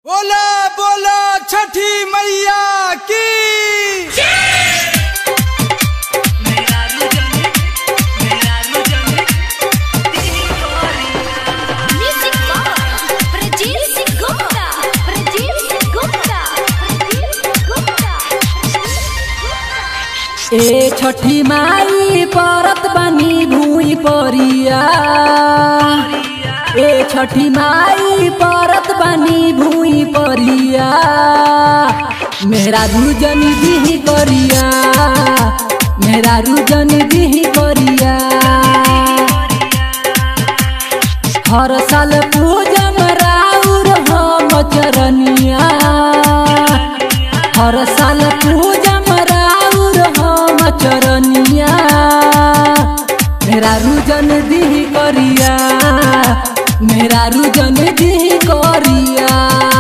बोला बोला छठी मैया की Music by Prajeet Singh Gupta. Prajeet Singh Gupta. Prajeet Singh Gupta. ए छठी माई परत बनी भूई परिया ए छठी माई परत बनी भूई परिया मेरा रुजन दिही करिया मेरा रुजन दिही करिया हर साल पूजम राउर हम चरनिया हर साल पूजम राउर हम चरनिया मेरा रुजन दिही करिया मेरा रुजन दिही करिया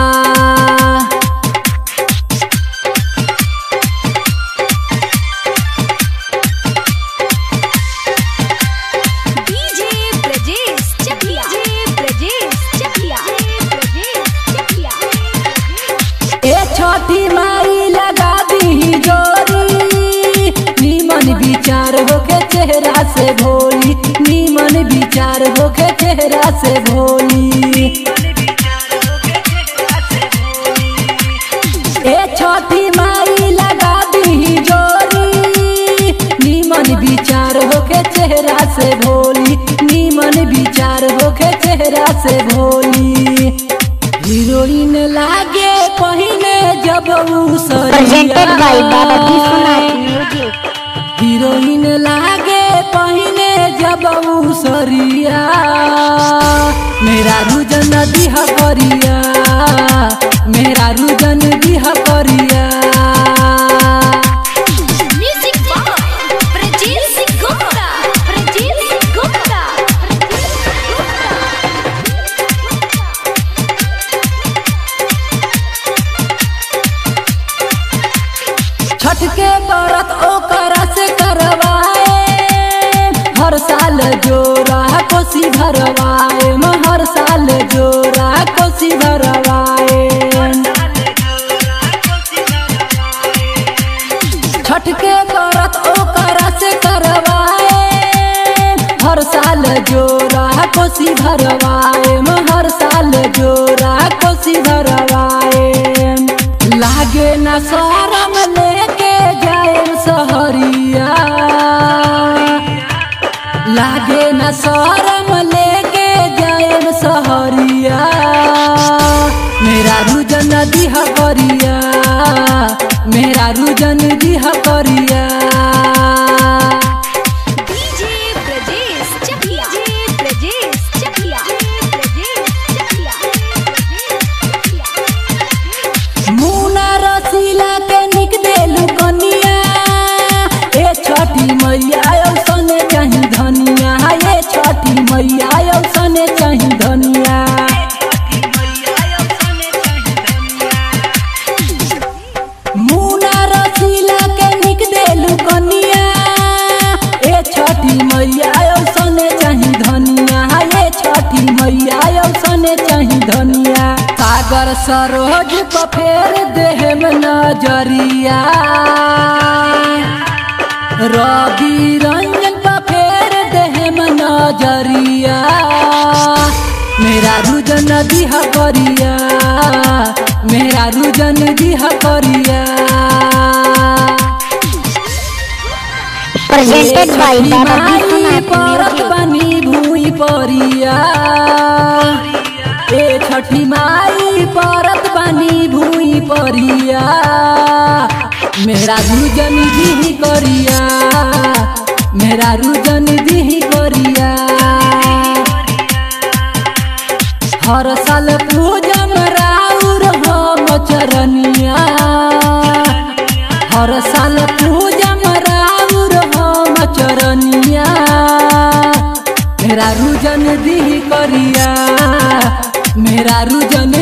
DJ Prajeet Chakya. DJ Prajeet Chakya. Prajeet Chakya. ए छठी माई लगा दी जोरी नीमन विचार होके चेहरा से भोली नीमन विचार होके चेहरा से भोली ए छठी माई लगा दी जोरी नीमन विचार होके चेहरा से भोली नीमन विचार होके चेहरा से भोली हीरोइन लागे पहिने जब उ presented by Baba सरिया Vishwanath Music. हीरोइन लागे पहिने जब उ सरिया मेरा रुजन दिह करिया मेरा रुजन दिह करिया Music by Prajeet Singh Gupta. Prajeet Singh Gupta. Chhath के व्रत ओकरा से करवाए हर साल जोरा कोसी भरवाए हर साल जोरा कोसी भरवाए छठ के व्रत ओकरा से करवाए हर साल जोरा कोसी भरवाए हर साल जोरा कोसी भरवाए लागे न शरम लेके जाए सहरिया लागे न शरम लेके जाए सहरिया मेरा रुजन दिह करिया मेरा रुजन दिह करिया DJ Prajeet Chakya. DJ Prajeet Chakya. Prajeet Chakya. मुना रसीला के निक देलु कनिया ए छठी मैया औसने चाही धनिया ए छठी मैया औसने चाही धनिया मुना रसीला के निक देलु कनिया ए छठी मैया औसने चाही धनिया ए छठी मैया औसने चाही धनिया सागर सरोज पर फेर देहम नजरिया रवि रंजन पर फेर देहम नजरिया मेरा रुजन दिह करिया मेरा रुजन दिह करिया Presented by Baba Vishwanath परत Music. बनी भूई परिया ए छठी माई परत बनी भूई परिया मेरा रुजन दिही करिया मेरा रुजन दिही करिया हर साल पूजम राउर हम चरनिया हर साल पूजम राउर हम चरनिया मेरा रुजन दिही करिया मेरा रुजन